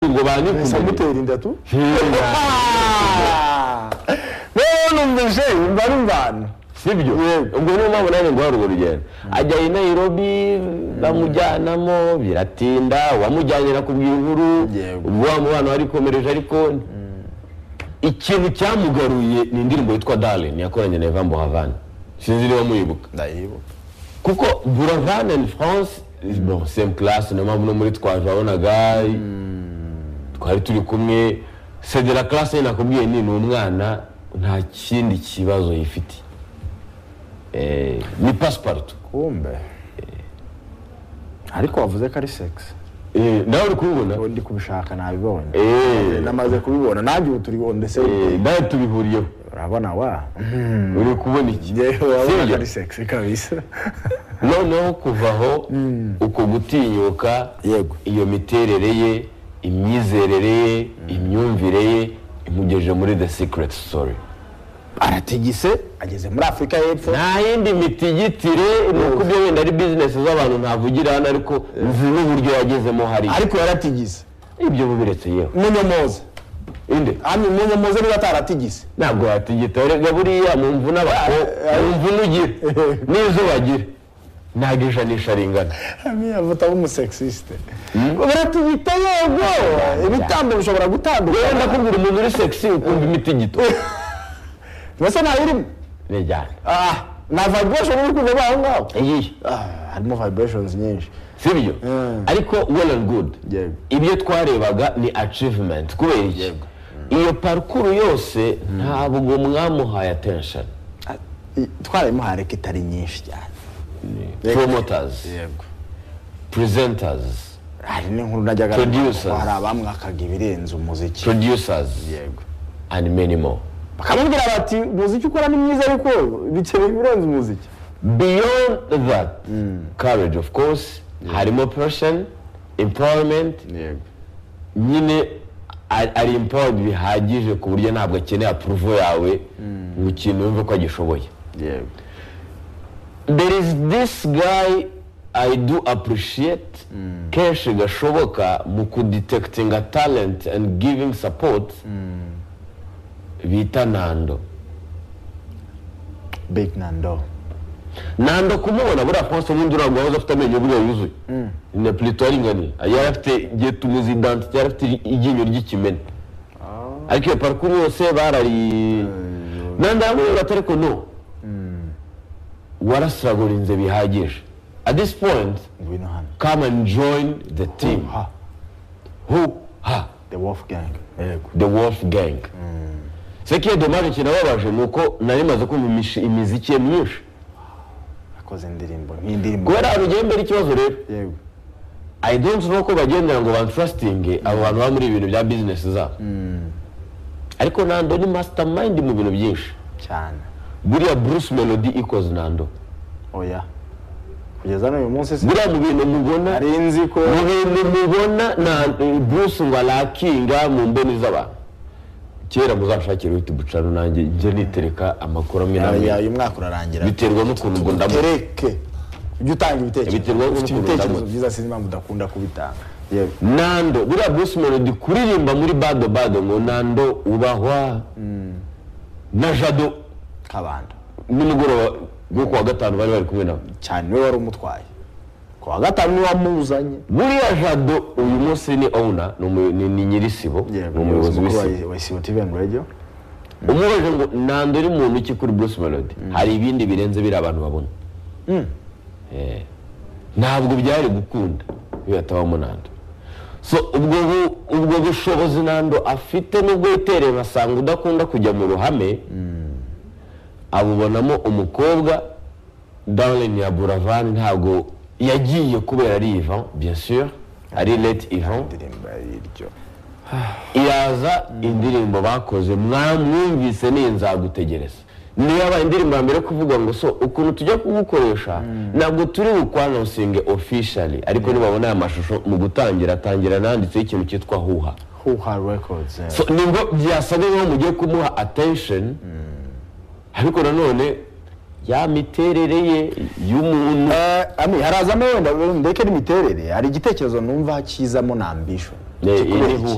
ubwo banyikubye mutera inda tu rero numvise umva n'imvano sibyo ubwo niyo mpamvu nanjye nguha urwo rugendo ajya i nairobi bamujyanamo biratinda uwamujyanye nakubwira inkuru Yego. ubwo wa mubano warikomereje ariko ikintu cyamugaruye ni indirimbo yitwa darlin yakoranye na eva mbuhavana sinzi niba muyibuka ndayibuka kuko buravan and france bon same class niyo mpamvu no muri twaje wabonaga twari turi kumwe sedera class nyine nakubwiye ni ni umwana nta kindi kibazo yifite Eh, ni pasiparutu kumbe ariko wavuze ko ari segisi nawe uri kubibona ubu ndi kubishaka nabibonye Eh, namaze kubibona nanjye ubu turi on the same eh, page. nawe tubihuriyeho urabona wa uri kubona iki ngewe urabona ko Sibyo? ari segisi kabisa noneho kuva aho uko gutinyuka Yego. iyo miterere ye imyizerere ye imyumvire ye imugejeje muri the secret story aratigise ageze muri afurika y'epfo nta yindi mitigitire ni uko ibyo wenda ari bizinesi z'abantu ntavugira hano ariko nzi n'uburyo yagezemo hariya ariko yaratigise ibyo bubiretse yewe munyomoze inde hano munyomoze niba ataratigise ntabwo watigita rega buriya mu mvune abakobwa mu mvune ugira n'izo bagira ntabwo ijanisha ringana hano bavuga nk'umusekisite baratigita yego ibitambo bishobora rero gutandukana ndakubwira umuntu uri sexy ukumva imitigito mbese ntawe urimo ni cyane Ah, na vibration uri kuva aho ngaho iyi Ah, harimo vibrations nyinshi sibyo Mm. ariko well and good Yego. ibyo twarebaga ni achievement kubera iki iyo parukuru yose ntabwo mwamuhaye attention twarayimuhaye ariko itari nyinshi cyane Yego. promoters yego presenters hari n'inkuru najyaga numva Producers. ko hari abamwakaga ibirenze umuziki producers yego and many more bakamubwira bati umuziki ukora ni mwiza ariko bikeye ibirenze umuziki beyond that courage of course harimo passion empowerment yego nyine ari- ari empowered bihagije ku buryo ntabwo akeneye approval yawe ngo ikintu wumve ko agishoboye yego there is this guy i do appreciate kenshi gashoboka mu kudetectinga talent and giving support bita nando big nando nando kumubona buriya konsa ubundi urabwo wahoze afite amenyo buriya yuzuye na plito aringaniye yari afite igihe tumuzi identite yari afite iryinyo ry'ikimene ariko iyo parikuru yose barari nando yamubwira ati ariko no warasiragurinze bihagije at this point ngwino hano come and join the team ha who ha the wolf gang yego the wolf gang sekiye domaje kinababaje ni uko nari maze kumva imishi- imiziki ye myinshi akoze indirimbo nk'indirimbo kubera ahantu ugiye mbere ikibazo rero yego i don't know ko bagendera ngo bantrustinge abo bantu baba muri ibintu bya business zabo ariko nando ni mastermind mu bintu byinshi cyane buriya bruce melody equals nando oya kugeza n'uyu munsi si buriya mu bintu mubona nari nzi ko mu bintu mubona na bruce ngo arakinga mu mboni z'abantu kera muzanshakire uhita ubucano nanjye njye nitereka amakuru amwe Ya- n'amwe ya- uyu mwaka urarangira biterwa n'ukuntu ngo ndamu tereke ujye utanga Biterwa ibitekerezo ufite n'ukuntu ibitekerezo ndabona. byiza sinzi impamvu udakunda kubitanga yego nando buriya bruce melody kuririmba muri bado bado ngo nando ubahwa na jado kabanda nimugoroba wo kuwa gatanu bari bari kumwe nabo cyane we wari umutwaye ku wa gatanu niwe wamuzanye buriya jado uyu munsi ni owner ni umu- ni ni nyirisibo ni umuyobozi w'isibo wa isibo tv and radio umubajije ngo nando uri muntu iki kuri bruce melody hari ibindi birenze biriya abantu babona Eh, ntabwo byari gukunda iyo hatabamo nando so ubwo bu- ubwo bushobozi nando afite nubwo yitereye basanga udakunda kujya mu ruhame abubonamo umukobwa darlin ya buravan ntabwo yagiye kubera ari ivan bien sûr ari late ivan indirimbo y'iryo iraza indirimbo bakoze mwamwumvise niyi nzagutegereza niyo yabaye indirimbo ya mbere kuvuga ngo so ukuntu tujya kugukoresha ntabwo turi bukwanonsinge officially ariko nibabona aya mashusho mu gutangira atangira nanditseho ikintu cyitwa huha huha records eh. so nibwo byasaga nkaho mugiye kumuha attention ariko nanone ya miterere ye y'umuntu Eh, ami harazamo wenda ndeke n'imiterere hari igitekerezo numva kizamo na ambition Eh, Kikubera iri iki?